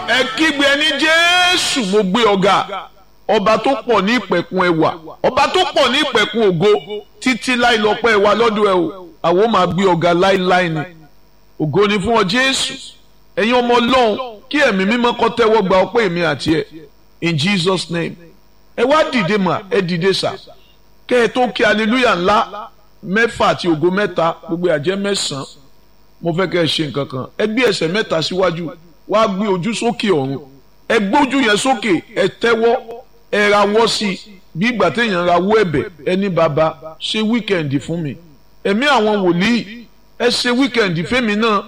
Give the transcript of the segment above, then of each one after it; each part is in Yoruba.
ẹ kígbe ẹni jésù mo gbé ọ̀gá ọba tó pọ̀ ní ìpẹ̀kun ẹwà ọba tó pọ̀ ní ìpẹ̀kun ògo títí láì lọ́pẹ́ ẹwà lọ́dọ̀ ẹ o àwọn máa gbé ọ̀gá láíláí ni ògo ni fún ọ jésù ẹ̀yin ọmọ ọlọ́run kí ẹ̀mí mímọ́ kó tẹ́wọ́ gba ọpẹ́ èmi àti ẹ in jesus name ẹ wá dìde mà ẹ dìde sà kẹ́ ẹ tó kí hallelujah ńlá mẹ́fà àti ògo mẹ́ta gbogbo àjẹ́ mẹ́sàn-án mo fẹ́ kẹ́ ẹ ṣe nǹkan kan ẹ gbé ẹsẹ̀ mẹ́ta síwájú wá gbé ojú sókè ọ̀run ẹ gbójú yẹn sókè ẹ tẹ́wọ́ ẹ rawọ́ sí i bí ìgbà téèyàn rawọ́ ẹ̀bẹ̀ ẹni bàbá ṣe wíkẹ̀ndì fún mi ẹ̀mí àwọn wòlíì ẹ ṣe wíkẹ̀ndì fẹ́mi náà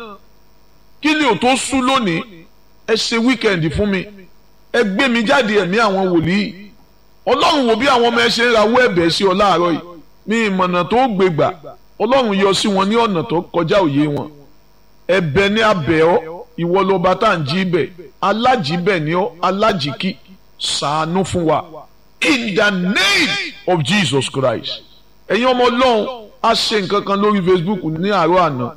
kí ni ò tó sú lónìí ẹ ṣe wíkẹ̀ndì fún mi ẹ gbé mi jáde ẹ̀mí àwọn wòlíì ọlọ́run wo bí àwọn ọmọ ẹ ṣe ń rawọ́ ẹ̀bẹ̀ sí ọ láàárọ̀ yìí ní ìmọ̀nà tó gbégbà ọlọ́run yọ sí wọn ní ọ̀nà tó kọjá òye wọn ẹ̀bẹ̀ ní abẹ́ ọ ìwọ lọba tá à ń jí bẹ̀ alájíbẹ̀ ni ọ alájíkí ṣàánú fún wa in the name of Jesus Christ ẹ̀yin ọmọ ọlọ́run a ṣe nǹkan kan lórí Facebook ní àárọ̀ àná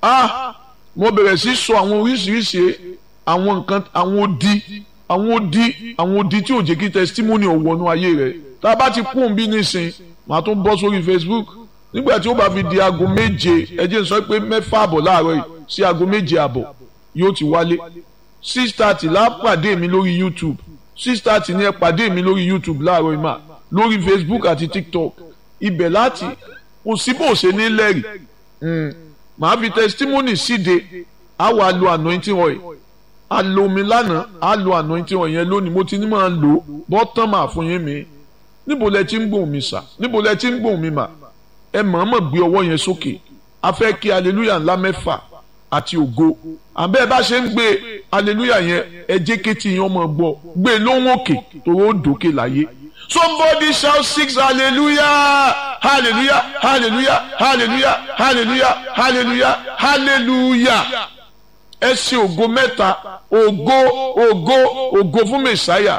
ah mo bẹ̀rẹ̀ sí sọ àwọn oríṣiríṣi àwọn nǹkan àwọn odi àwọn odi àwọn odi tí ò jẹ́ kí testimony ò wọnú ayé rẹ̀ tá a bá ti kún un bí nísìn màá tún bọ́ sórí Facebook nígbà tí ó bá fi di aago méje ẹ jẹ́ n sọ pé mẹ́fà àbọ̀ láàárọ̀ yìí sí aago méje àbọ̀ yóò ti wálé six thirty la pàdé mi lórí YouTube six thirty ni ẹ pàdé mi lórí YouTube láàárọ̀ yìí mà lórí Facebook àti TikTok ibẹ̀ láti kò sí bó ṣe ní lẹ́rìí màá fi testimony síde á wàá lo anointing oil a lo omi lánàá á lo anointing oil yẹn lónìí mo ti ní máa lò bọ́tán máa fún yín mi níbo lẹ ti ń gbóhùn mi sà níbo lẹ ti ń gbóhùn mi mà ẹ mọ̀ọ́mọ̀ gbé ọwọ́ yẹn sókè a fẹ́ kí hallelujah ńlá mẹ́fà àti ògo àbẹ́ ẹ bá ṣe ń gbé hallelujah yẹn ẹ jẹ́ kétí yẹn ọmọ gbọ́ gbé lóhùn òkè tòró dòkè láyé somebody shout six hallelujah hallelujah hallelujah hallelujah hallelujah hallelujah hallelujah ẹ ṣe ògo mẹ́ta ògo ògo ògo fún mẹ́sáyà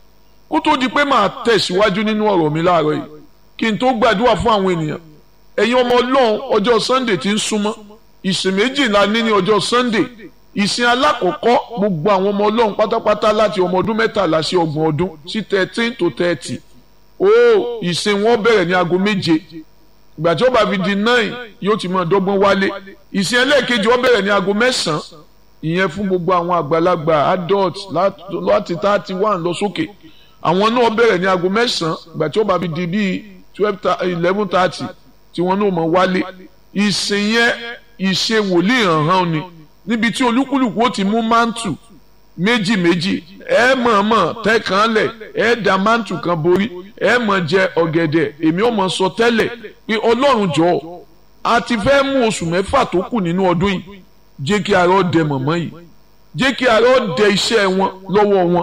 kó tó di pé màá tẹ̀síwájú nínú ọ̀rọ̀ mi láàárọ̀ yìí kí n tó gbàdúrà fún àwọn ènìyàn ẹ̀yin ọmọ ọlọ́run ọjọ́ sunday ti ń súnmọ́ ìsìn méjìlá ní ní ọjọ́ sunday ìsìn alákọ̀ọ́kọ́ gbogbo àwọn ọmọ ọlọ́run pátápátá láti ọmọ ọdún mẹ́tàlá sí ọgbọ̀n ọdún sí thirteen to thirty ó ìsìn wọn bẹ̀rẹ̀ ní aago méje ìgbà tí ó bá fi di nine yóò ti máa dọ́gbọ́n wálé ìsìn ẹlẹ́ẹ̀kejì ó bẹ̀rẹ̀ ní aago mẹ́sàn-án ìyẹn fún gbogbo àwọn àgbàlagbà adult láti thirty one lọ sókè àwọn náà bẹ̀rẹ̀ ní aago mẹ́sàn-án ìgbà tí ó bá fi di bíi twelve eleven thirty tí wọn náà mọ̀ wálé ìsìn yẹn ìṣe wòlíì hàn-hàn ni níbi tí olúkúlùkù ó ti mú mántù méjì méjì ẹ mọ̀ọ́mọ̀ tẹ́kàn lẹ̀ ẹ da mántù kan borí ẹ mọ̀ jẹ ọ̀gẹ̀dẹ̀ èmi ò mọ̀ sọ tẹ́lẹ̀ pé ọlọ́run jọ̀ọ́ a ti fẹ́ mú oṣù mẹ́fà tó kù nínú ọdún yìí jẹ́ kí ara ó dẹ mọ̀mọ́ yìí jẹ́ kí ara ó dẹ iṣẹ́ wọn lọ́wọ́ wọn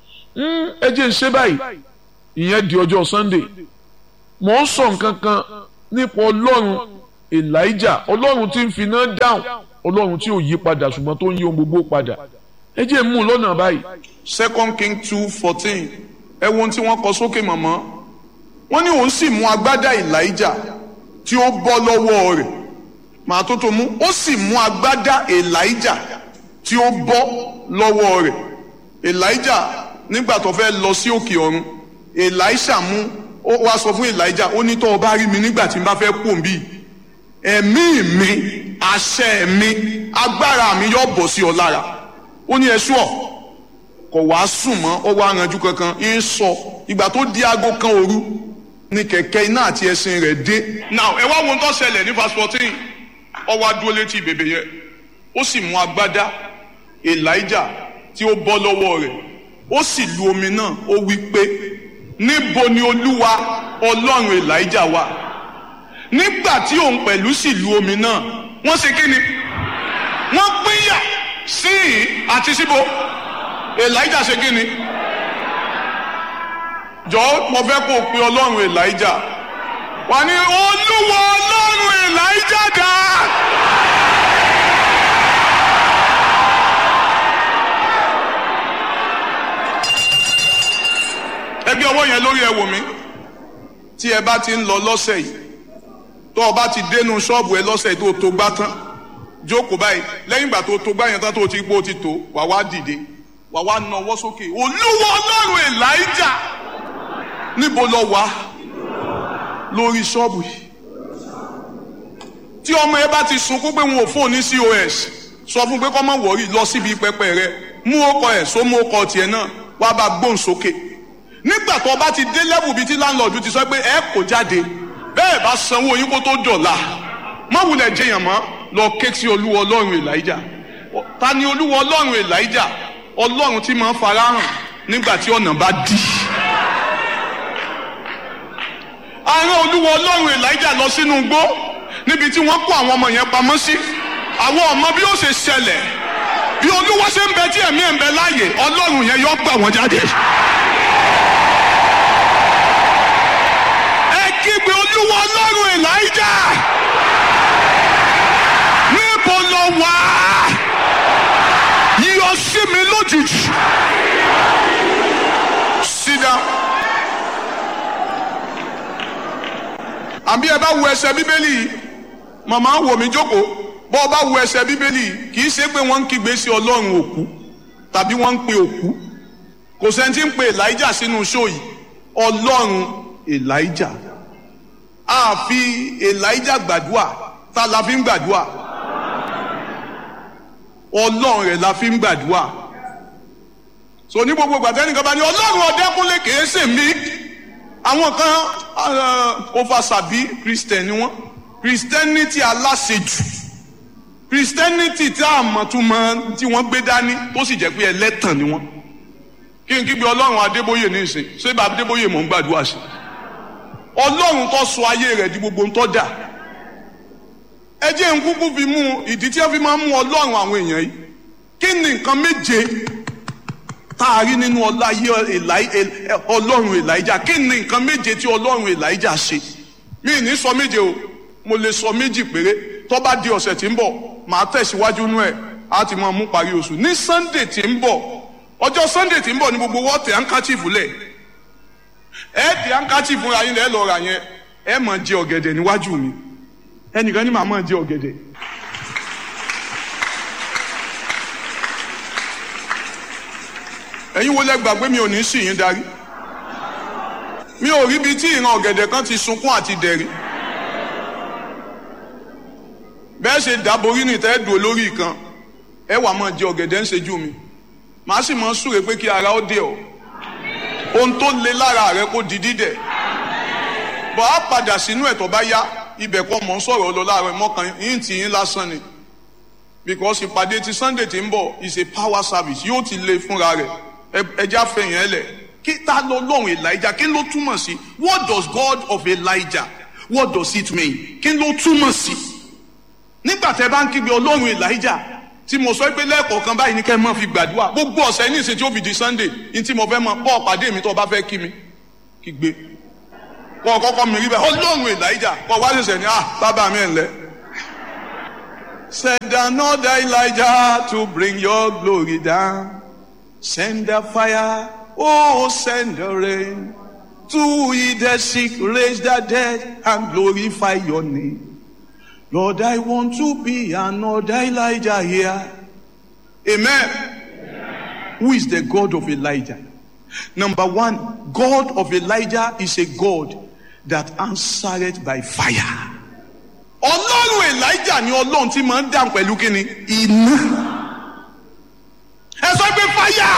ẹ jẹ́ ń ṣe báyìí ìyẹn di ọjọ́ Sunday mò ń sọ nǹkan kan nípa ọlọ́run Elijah ọlọ́run tí ń finá dáhùn ọlọ́run tí ò yí padà ṣùgbọ́n tó ń yí ohun gbogbo padà ẹ jẹ́ mú un lọ́nà báyìí. second king two fourteen ẹ wo ohun tí wọ́n kọ sókè mọ̀mọ́ wọ́n ní òun sì mú agbádá Elijah tí ó bọ́ lọ́wọ́ rẹ̀ màá tó tó mú ó sì mú agbádá Elijah tí ó bọ́ lọ́wọ́ rẹ̀ Elijah nígbà tó fẹ́ lọ sí òkè ọ̀run Elisha mú ó wá sọ fún Elijah ó ní tó o bá rí mi nígbà tí n bá fẹ́ kú òǹbí ẹ̀mí mi àṣẹ mi agbára mi yóò bọ̀ sí ọ lára ó ní ẹṣú ọ kò wá sùn mọ́ ó wá ranjú kankan ń sọ ìgbà tó di aago kan òru ní kẹ̀kẹ́ iná àti ẹṣin rẹ̀ dé. now ẹ wá wo ohun tó ṣẹlẹ̀ ní verse fourteen ó wá dúró létí bèbè yẹn ó sì mú agbádá Elijah tí ó bọ́ lọ́wọ́ rẹ̀ ó sì lu omi náà ó wí pé níbo ni olúwa ọlọ́run elijah wà nígbà tí òun pẹ̀lú sì lu omi náà wọ́n ṣe kí ni wọ́n pínyà sí i àti síbo elijah ṣe kí ni jọ mo fẹ́ kó o pe ọlọ́run elijah wà ní olúwa ọlọ́run elijah dá. ẹgbẹ́ ọwọ́ yẹn lórí ẹ wò mí tí ẹ bá ti ń lọ lọ́sẹ̀ yìí tó o bá ti dénú ṣọ́ọ̀bù ẹ lọ́sẹ̀ tó o tó gbá tán jókòó báyìí lẹ́yìn ìgbà tó o tó gbá yẹn tán tó o ti gbó o ti tó wà wá dìde wà wá nawọ́ sókè olúwa ọlọ́run elijah níbo lọ wá lórí ṣọ́ọ̀bù yìí tí ọmọ ẹ bá ti sunkún pé wọn ò fóun ní cos sọ fún pé kọ́ mọ̀ wọ̀rí lọ síbi pẹpẹ rẹ mú ọkọ ẹ̀ só mú ọkọ tiẹ̀ náà wàá bá gbóhùn sókè nígbà tó bá ti dé lẹ́bù bíi tí láńlọ́ọ̀dù ti sọ pé ẹ kò jáde bẹ́ẹ̀ bá sanwó yín kó tó dọ̀la má wulẹ̀ jẹyàn mọ́ lọ ké sí olúwa ọlọ́run elijah ta ni olúwa ọlọ́run elijah ọlọ́run tí máa ń farahàn nígbà tí ọ̀nà bá dí. àárín olúwa ọlọ́run elijah lọ sínú igbó níbi tí wọ́n kó àwọn ọmọ yẹn pamọ́ sí àwọn ọmọ bí ó ṣe ṣẹlẹ̀ bí olúwa ṣe ń bẹ tí ẹ̀mí ẹ̀ ń bẹ láàyè ọlọ́run yẹn yọ gbà wọ́n jáde. ẹ kígbe olúwa ọlọ́run elijah níbo lọ wá yíyọ sí mi lójijì. sit down. àbí ẹ bá wo ẹsẹ̀ bíbélì yìí màmá wò mí jókòó bọ́ ọ bá wo ẹsẹ̀ bíbélì yìí kì í ṣe pé wọ́n ń kígbe sí ọlọ́run òkú tàbí wọ́n ń pe òkú kò sẹ́ni tí ń pe elijah sínú ṣó yìí ọlọ́run elijah a fi elijah gbàdúrà ta la fi ń gbàdúrà ọlọ́run rẹ̀ la fi ń gbàdúrà so ní gbogbo gbàtẹ́nìkan bá ní ọlọ́run ọ̀dẹ́kúnlé kìí ṣe mí àwọn kan oversabi christian ni wọ́n christianity aláṣejù christianity tí a mọ̀ tún mọ̀ tí wọ́n gbé dání tó sì jẹ́ pé ẹlẹ́tàn ni wọ́n kí n kígbe ọlọ́run adébóyè ní ìsìn ṣé bá adébóyè mọ̀ ń gbàdúrà sí ọlọ́run tó sọ ayé rẹ̀ di gbogbo ń tọ́ dà ẹ jẹ́ n kúkú fi mú ìdí tí wọ́n fi máa ń mú ọlọ́run àwọn èèyàn yìí kí ni nǹkan méje tá a rí nínú ọláyé ọlọ́run elijah kí ni nǹkan méje tí ọlọ́run elijah ṣe mí ní sọ méje o mo lè sọ méjì péré tó bá di ọ̀sẹ̀ tí ń bọ̀ màá tẹ̀síwájú nú ẹ̀ á ti máa mú parí oṣù ní sunday tí ń bọ̀ ọjọ́ sunday tí ń bọ̀ ní gbogbo wọ́ọ̀tì handkerchief lẹ̀ ẹ̀ di handkerchief fúnra yín lẹ́ lọ́ọ́ ra yẹn ẹ̀ máa jẹ ọ̀gẹ̀dẹ̀ níwájú mi ẹnìkan ní màá máa jẹ ọ̀gẹ̀dẹ̀. ẹ̀yin wo lẹ gbàgbé mi ò ní sì yín darí mi ò rí ibi tí ìran ọ̀gẹ̀dẹ̀ kan ti sunkún àti dẹ̀rí bẹ́ẹ̀ ṣe dàborí ní tẹ́ dùn olórí kan ẹ wà máa jẹ ọ̀gẹ̀dẹ̀ ń ṣejú mi màá sì máa súre pé kí ara ó dé ọ ohun tó le lára rẹ kó di dídẹ̀ bọ̀ á padà sínú ẹ̀ tó bá yá ibẹ̀ kọ́ mọ̀ ń sọ̀rọ̀ lọ láàárọ̀ mọ́kàn yín tì yín lásán ni because ìpàdé ti sunday ti ń bọ̀ is a power service yóò ti le fúnra rẹ̀ ẹja fẹ̀yìn ẹ lẹ̀ kí ta lọ lọ́hùn elijah kí ló túmọ̀ sí what does god of elijah what does it mean kí ló túmọ̀ sí nígbà tẹ bá ń kígbe ọlọ́run elijah tí mo sọ pé lẹ́ẹ̀kọ̀ọ̀kan báyìí ní kẹ́ ẹ máa fi gbàdúrà gbogbo ọ̀sẹ̀ ní ìsìn tí ó fi di sunday ní tí mo fẹ́ mọ bọ́ọ̀ pàdé mi tó o bá fẹ́ kí mi kígbe kọ́ kọ́kọ́ mi rí bẹ́ẹ̀ ọlọ́run elijah kọ́ wá ṣẹ̀ṣẹ̀ ní ah bàbá mi ẹ̀ ńlẹ́. Send another Elijah to bring your glory down. Send the fire, oh, send the rain. To heal the sick, raise the dead, and glorify your name. Lord, I want to be another Elijah here. Amen. Amen. Who is the God of Elijah? Number one, God of Elijah is a God that answered by fire. Ọlọ́run Elijah ni Ọlọ́run tí máa ń dàn pẹ̀lú kíni iná. Ẹ sọ pé fire.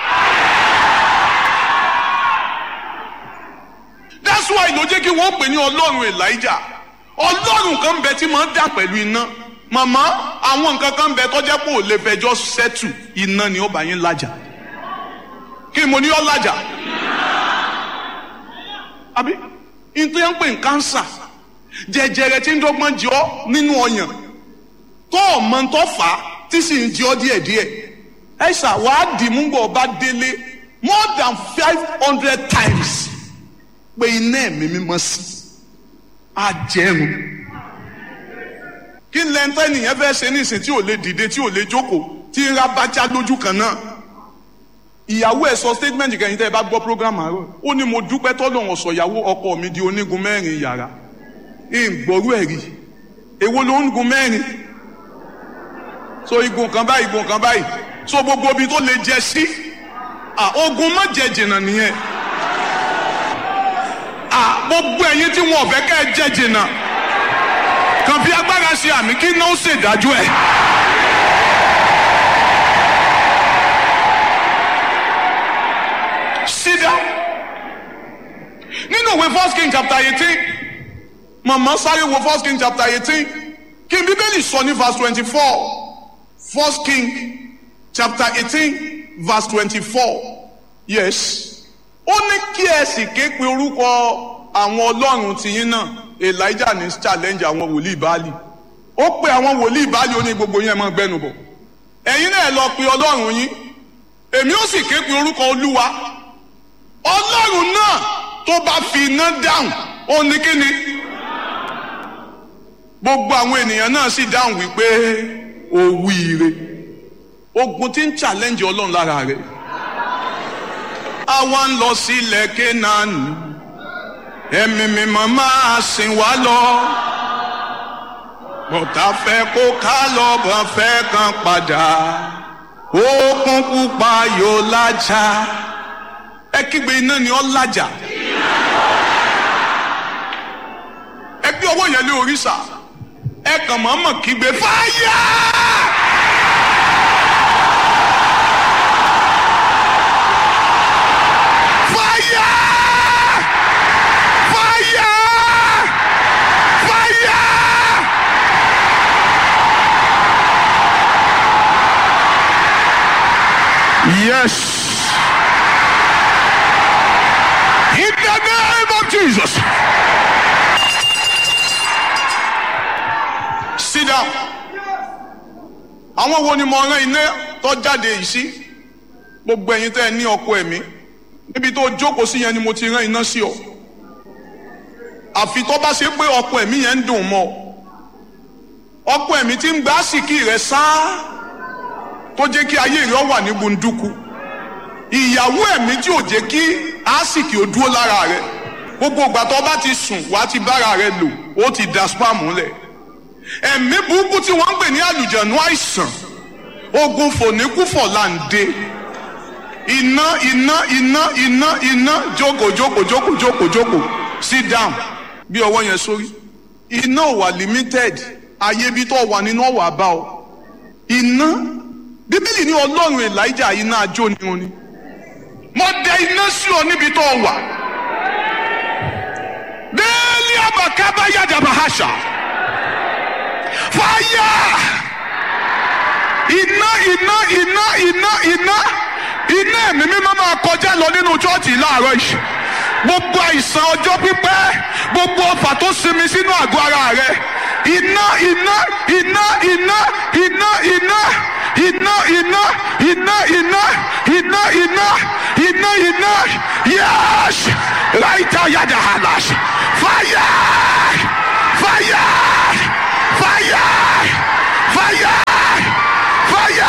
That's why ló jẹ́ kí wọ́n pè ní Ọlọ́run Elijah. Ọlọ́run kan bẹ tí máa ń dàn pẹ̀lú iná. Màmá àwọn nǹkan kan bẹ tọ́jẹ́ pé ò lè fẹjọ́ sẹ́tù iná ni ó bá yín lájà. Kí ni mo ní ọ́ lájà? Àbí nítorí ń pè ní kánsà jẹjẹrẹ tí ń dọ́gbọ́n jẹ ọ́ nínú ọyàn tó ọmọ tó fà á tí sì ń jẹ ọ́ díẹ̀díẹ̀ ẹ ṣà wàá dì mú bọ̀ bá délé more than five hundred times pé iná ẹ̀mí mímọ́ sí ajẹrun kí lẹ́ńtẹ́ nìyẹn fẹ́ ṣe nísìn tí ò lè dìde tí ò lè jókòó tí ń ra bájá lójú kan náà ìyàwó ẹ̀ sọ statement kẹ́yìn tẹ́ ẹ bá gbọ́ program àárọ̀ ó ní mo dúpẹ́ tọ́lọ́run ọ̀sọ̀ ìyàwó ọkọ mi di onígun mẹ́rin yàrá ìgbòrú ẹ̀ rí èwo ló ń gun mẹ́rin so igun kan báyìí igun kan báyìí so gbogbo ibi tó lè jẹ sí à ogun má jẹ jìnnà nìyẹn à gbogbo ẹ̀yin tí wọn ò fẹ́ kẹ́ ẹ jẹ jìnnà kàn fi agbára ṣe àmì kí náà ó ṣèdájọ́ ẹ̀. sit down nínú ìwé first king chapter eighteen màmá sáré wo first king chapter eighteen kí n bíbélì sọ ní verse twenty-four first king chapter eighteen verse twenty-four yes ó ní kí ẹ sì ké pe orúkọ àwọn ọlọ́run tìyín náà elijah ní challenge àwọn wòlíì baálì ó pe àwọn wòlíì baálì ó ní gbogbo yín ẹ máa gbẹnu bọ̀ ẹ̀yin náà lọ pe ọlọ́run yín èmi ó sì ké pe orúkọ olúwa ọlọ́run náà tó bá fi iná dáhùn ó ní kí ni gbogbo àwọn ènìyàn náà sì dáhùn wípé ó wíire ogun tí ń challenge ọlọ́run lára rẹ̀ àwa ń lọ sílẹ̀ kénaani ẹ̀mí mímọ́ máa sìn wá lọ bọ̀tà fẹ́ kó ká lọ bọ̀ fẹ́ kan padà òkun pupa yóò lájà ẹ kígbe iná ni ọ lájà ẹ gbé ọwọ́ yẹn lé òrìṣà ẹ kàn mọ́mọ́ kígbe fáyà. Fáyà! Fáyà! Fáyà! Yes. In the name of Jesus. Sit down. Àwọn wo ni mo rán iná tó jáde yìí sí? Gbogbo ẹ̀yin tẹ́ ẹ ní ọkọ ẹ̀mí. Níbi tó jókòó sí yẹn ni mo ti rán iná sí ọ. Àfi tó bá ṣe pé ọkọ ẹ̀mí yẹn ń dùn mọ́ ọ. Ọkọ ẹ̀mí ti ń gbá sìkì rẹ̀ sáá tó jẹ́ kí ayé rẹ̀ wà ní gbunduku ìyàwó ẹ̀mí tí ò jẹ́ kí àásìkì ò dúró lára rẹ̀ gbogbo ìgbà tó bá ti sùn wá ti bára rẹ̀ lò ó ti da spam lẹ̀ ẹ̀mí burúkú tí wọ́n ń pè ní àlùjànnú àìsàn ogun fòníkúfọ̀ là ń dé iná iná iná iná iná jókòó jókòó jókòó jókòó jókòó sit down bí ọwọ́ yẹn sórí iná ò wà limited ayé bí tó wà nínú ọ̀wà bá ọ iná bíbélì ní ọlọ́run elijah iná ajó ni wọn ni mo dẹ iná sí ọ níbi tó wà bẹ́ẹ̀ni abakaba yadaba hasha fàyà iná iná iná iná iná iná ẹ̀mí mímọ́ máa kọjá lọ nínú chọ́ọ̀tì láàárọ̀ yìí gbogbo àìsàn ọjọ́ pípẹ́ gbogbo ọfà tó sinmi sínú àgọ́ ara rẹ iná iná iná iná iná iná iná iná iná iná iná iná iná iná yẹ́s ráìtà yàda hàlàs fàyà fàyà fàyà fàyà fàyà.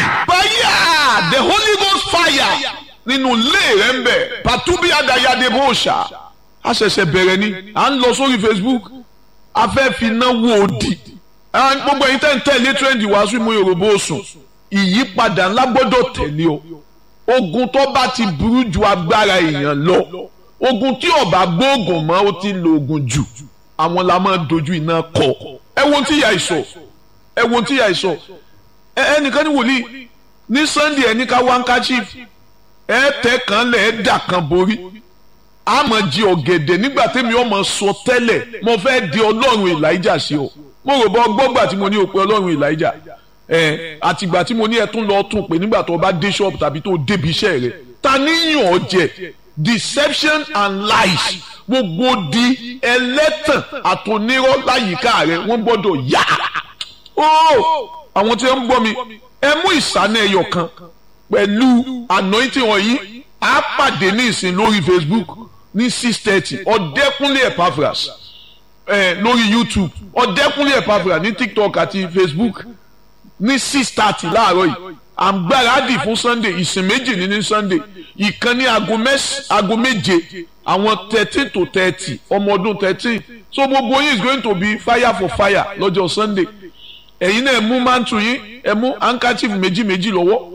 fire the holy ghost fire nínú ilé rẹ ń bẹ pàtúbí adayade bó ṣá a ṣẹ̀ṣẹ̀ bẹ̀rẹ̀ ni à ń lọ sórí facebook a fẹ́ fi iná wo òdì gbogbo ẹ̀yin tẹ́ ń tẹ̀lé trendy wàásù mú yorùbá òsùn ìyípadà ńlá gbọ́dọ̀ tẹ̀lé o ogun tó bá ti burú ju agbára èèyàn lọ ogun tí ọba gbóògùn mọ́ ó ti lo ogun jù àwọn la máa dojú iná kọ ẹ wo tí ìyá ìsọ ẹ wo tí ìyá ìsọ ẹnìkan ní wòlíì ní sunday ẹni ká wá ń ká chief ẹ tẹ kan lẹ ẹ dà kan borí àmọ́ jí ọ̀gẹ̀dẹ̀ nígbà tẹ́mi ọmọ sọ tẹ́lẹ̀ mo fẹ́ di ọlọ́run elijah sí ọ mo rò bọ́ gbọ́gbà tí mo ní o pé ọlọ́run elijah ẹ àtìgbà tí mo ní ẹ tún lọ tún pé nígbà tó bá dé ṣọ́ọ̀bù tàbí tó débi iṣẹ́ rẹ ta níyàn ọ jẹ deception and lies gbogbo di ẹlẹ́tàn àtònírọ́ láyìíká rẹ wọ́n gbọ́dọ̀ yá ó àwọn tí wọ́n ń gbọ́ mi ẹ mú ìsáná ẹyọ kan pẹ̀lú anointing wọ̀nyí á pàdé ní ìsìn lórí facebook ní six thirty ọ̀dẹ́kúnlé epaphras ẹ̀ lórí youtube ọ̀dẹ́kúnlé epaphras ní tiktok àti facebook ní six thirty láàárọ̀ yìí àgbáradì fún sunday ìsìn méjì ní ní sunday ìkan ní aago méje àwọn thirteen to thirty ọmọ ọdún thirteen so gbogbo yín is going to be fire for fire lọ́jọ́ sunday ẹ̀yin náà ẹ mú mantu yín ẹ mú handkerchief méjì méjì lọ́wọ́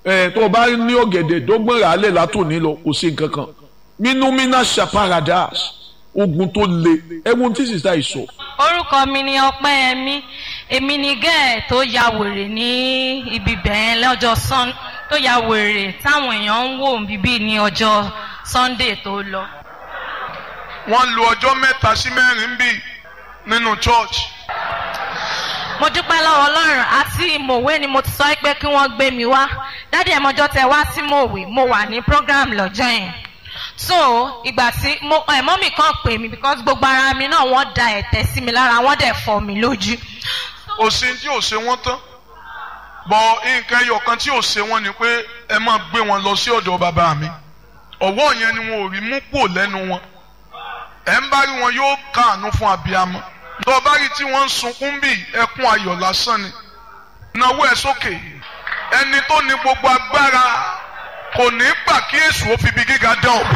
ẹ̀ tó o bá ní ọ̀gẹ̀dẹ̀ dọ́gbọ̀n rà á lẹ̀ látòní lọ kò sí nǹkan kan minumina shaparadas ogun tó le ẹ̀wọ̀n tí sísá yìí sọ. orúkọ mi ni ọpẹ́yẹmí èmi ni gẹ́ẹ̀ tó ya wèrè ní ibi bẹ̀yẹn lọ́jọ́ sun tó ya wèrè táwọn èèyàn ń wò bíbí ní ọjọ́ sunday tó lọ. wọ́n lo ọjọ́ mẹ́ta sí mẹ́rin bí nínú church. mo dúpẹ́ lọ́wọ́ ọlọ́run àti mòwe ni mo ti sọ pé kí wọ́n gbé mi wá dádì ẹ̀mọ́jọ́ tẹ wá sí mòwe mo wà ní program lọ́jọ́ yẹn so ìgbà tí mo ẹ̀mọ́ mi kàn pè mí because gbogbo ara mi náà wọ́n da ẹ̀tẹ̀ sí mi lára wọ́n dẹ̀ fọ́ mi lójú. òsín tí ò ṣe wọ́n tán bọ̀ nǹkan ẹyọ kan tí ò ṣe wọ́n ni pé ẹ máa gbé wọn lọ sí ọ̀dọ̀ bàbá mi ọ̀wọ́ yẹn ni wọn ò rí mú kúrò lẹ́nu wọn ẹ̀ ń bá rí wọn yóò káàánú fún abiyamọ lọ bá rí tí wọ́n ń sunkún bí ẹkún ayọ̀ lásán ni náwó ẹ̀ sókè ẹni tó ní gbogbo agbára kò ní gbà kí èṣù ó fi ibi gíga dán o.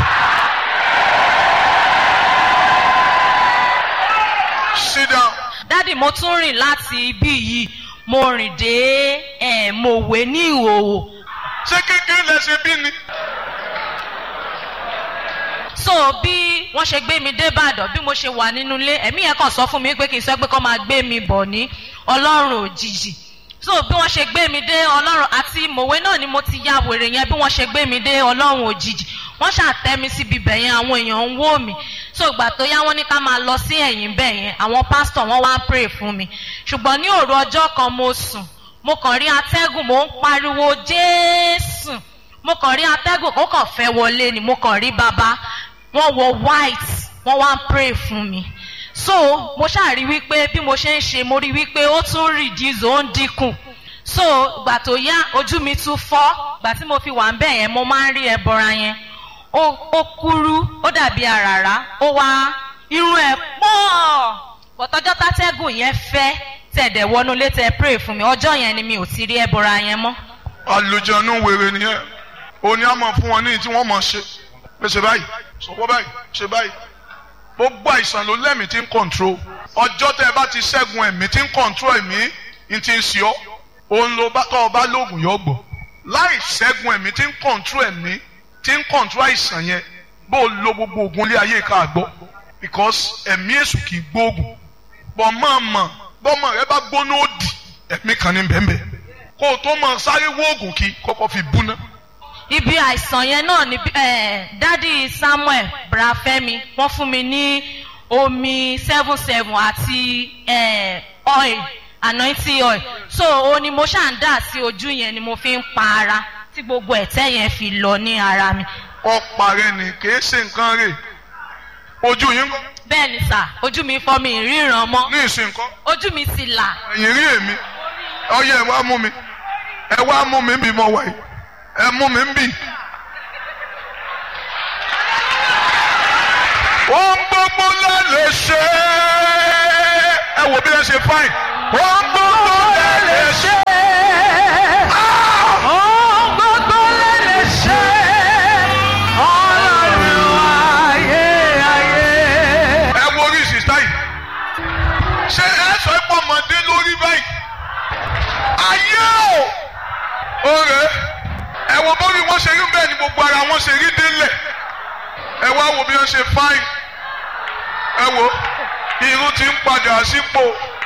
sit down. dádì mo tún rìn láti ibí yìí mo rìn dé ẹ̀ mòwe ní ìhòòhò ṣé kékeré lẹ ṣe bí ni. so bí wọ́n ṣe gbé mi dé ìbàdàn bí mo ṣe wà nínú ilé ẹ̀mí yẹn kàn sọ fún mi pé kì í sọ pé kọ́ máa gbé mi bọ̀ ní ọlọ́run òjijì so bí wọ́n ṣe gbé mi dé ọlọ́run àti mòwe náà ni mo ti ya wèrè yẹn bí wọ́n ṣe gbé mi dé ọlọ́run òjijì wọ́n ṣàtẹ́ mi síbi bẹ̀ yẹn àwọn èèyàn ń wò mí so ìgbà tó yá wọ́n ní ká máa lọ sí ẹ̀yìn bẹ̀ yẹn àwọn pásítọ̀ wọ́n wá ń pray fún mi ṣùgbọ́n ní òru ọjọ́ kan mo sùn mo kàn rí atẹ́gùn mo ń pariwo jésù mo kàn rí atẹ́gùn ó kàn fẹ́ wọlé ni mo kàn rí bàbá wọ́n wọ white wọ́n wá ń pray fún mi so mo ṣáà rí wípé bí mo ṣe ń ṣe mo rí wípé ó tún reduce ó ń dínkù so ìgbà tó yá ojú mi tún fọ́ ìgbà tí mo fi wà ń bẹ̀ yẹn mo máa ń rí ẹbọra yẹn ó ó kúrú ó dàbí àràrá ó wá irun ẹ̀ pọ̀ bọ̀tọ́jọ́ tátẹ́gùn yẹn fẹ́ tẹ̀dẹ̀ wọnú létẹ̀ pray fún mi ọjọ́ yẹn ni mi ò ti rí ẹbọra yẹn mọ́. àlùjọ̀nù wèrè nìyẹn òní àmọ̀ fún wọn ní tí wọ́n mọ̀ ṣe pé ṣe báyìí sọ̀wọ́ báyìí ṣe báyìí gbogbo àìsàn ló lẹ́mìí tí ń kọ̀ǹtró ọjọ́ tẹ́ ẹ bá ti ṣẹ́gun ẹ̀mí tí ń kọ̀ǹtró ẹ̀mí ń ti ń ṣe ọ́ òun ló bá tọ́ ọ bá lóògùn yọ gbọ́ láì ṣẹ́gun ẹ̀mí tí ń kọ̀ǹtró ẹ̀mí tí ń kọ̀ǹtró àìsàn yẹn bó o lo gbogbo oògùn ilé ayé ká gbọ́ because ẹ̀mí èṣù kì í gbóògùn bọ́ máa mọ̀ bọ́mọ rẹ bá gbóná òdì ẹ̀mí kan ní bẹ́ẹ̀ kó o tó mọ sáré wóògùn kí kọ́kọ́ fi bú ná ibi àìsàn yẹn náà ni eh, dádì samuel brafẹ́mi wọ́n fún mi ní omi seven seven àti eh, oil anointing oil so o ni mo ṣáà ń dà sí ojú yẹn ni mo fi ń pa ara tí gbogbo ẹ̀tẹ́ yẹn fi lọ ní ara mi. ọ̀pá rẹ ni kìí ṣe nǹkan rè ojú yín kọ́ bẹ́ẹ̀ ni sà ojú mi fọ́ mi ríran mọ́ ní ìsìn kọ́ ojú mi sì là. ẹ̀yìn rí èmi ọyẹ ẹ wá mú mi ẹ wá mú mi bí mo wà yìí ẹ mú mi bì. ohun gbogbo la lè ṣe ẹ wò bí ẹ ṣe fáìn ohun gbogbo la lè ṣe. Ohun gbogbo lè lè ṣe ọlọ́run ayé ayé. ẹ wo orí sísá yìí ṣé ẹ sọ pé ọmọdé lórí báyìí ayé o oore ẹ wo bórí wọn ṣe rí bẹ́ẹ̀ ni gbogbo ara wọn ṣe rí délẹ̀ ẹ wá wo bí wọn ṣe fáìn ẹ wo irun ti ń padà sípò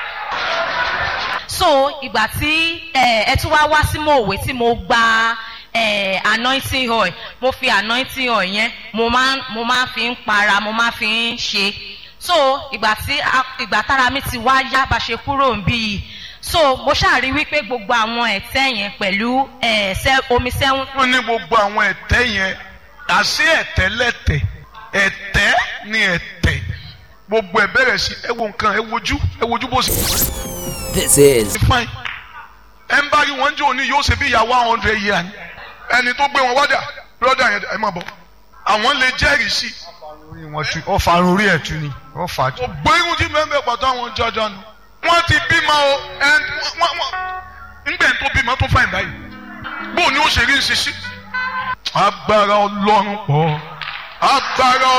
so ìgbà tí ẹ ẹ tún wá wá sí mòwe tí mo gba ẹ anointing oil mo fi anointing oil yẹn mo máa mo máa fi ń para mo máa fi ń ṣe so ìgbà tí a- ìgbà tára mi ti wá yá bá ṣe kúrò ń bí yìí so mo ṣàrí wípé gbogbo àwọn ẹ̀tẹ́ yẹn pẹ̀lú ẹ̀ sẹ́ omi sẹ́wọ̀n wọn ní gbogbo àwọn ẹ̀tẹ́ yẹn àṣé ẹ̀tẹ́ lẹ́tẹ̀ ẹ̀tẹ́ ni ẹ̀tẹ̀ gbogbo ẹ̀ bẹ̀rẹ̀ sí ẹ wo nǹkan ẹ wojú ẹ wojú bó ṣe This is fine ẹ ń bá rí wọn jẹ́ òní yóò ṣe bí ìyá one hundred year ni ẹni tó gbé wọn wádà brother yẹn ẹ má bọ̀ àwọn lè jẹ́rìí sí orí wọn tu ọ farun orí ẹ tu ni ọ fà á tu. ògbó irun tí mẹ́mbẹ́ pàtó àwọn jọjọ nù wọ́n ti bímọ o ẹ wọ́n wọ́n ńgbẹ́ tó bímọ tó fàìn báyìí bóun ni ó ṣe rí ń ṣiṣẹ́ agbára ọlọ́run pọ̀ agbára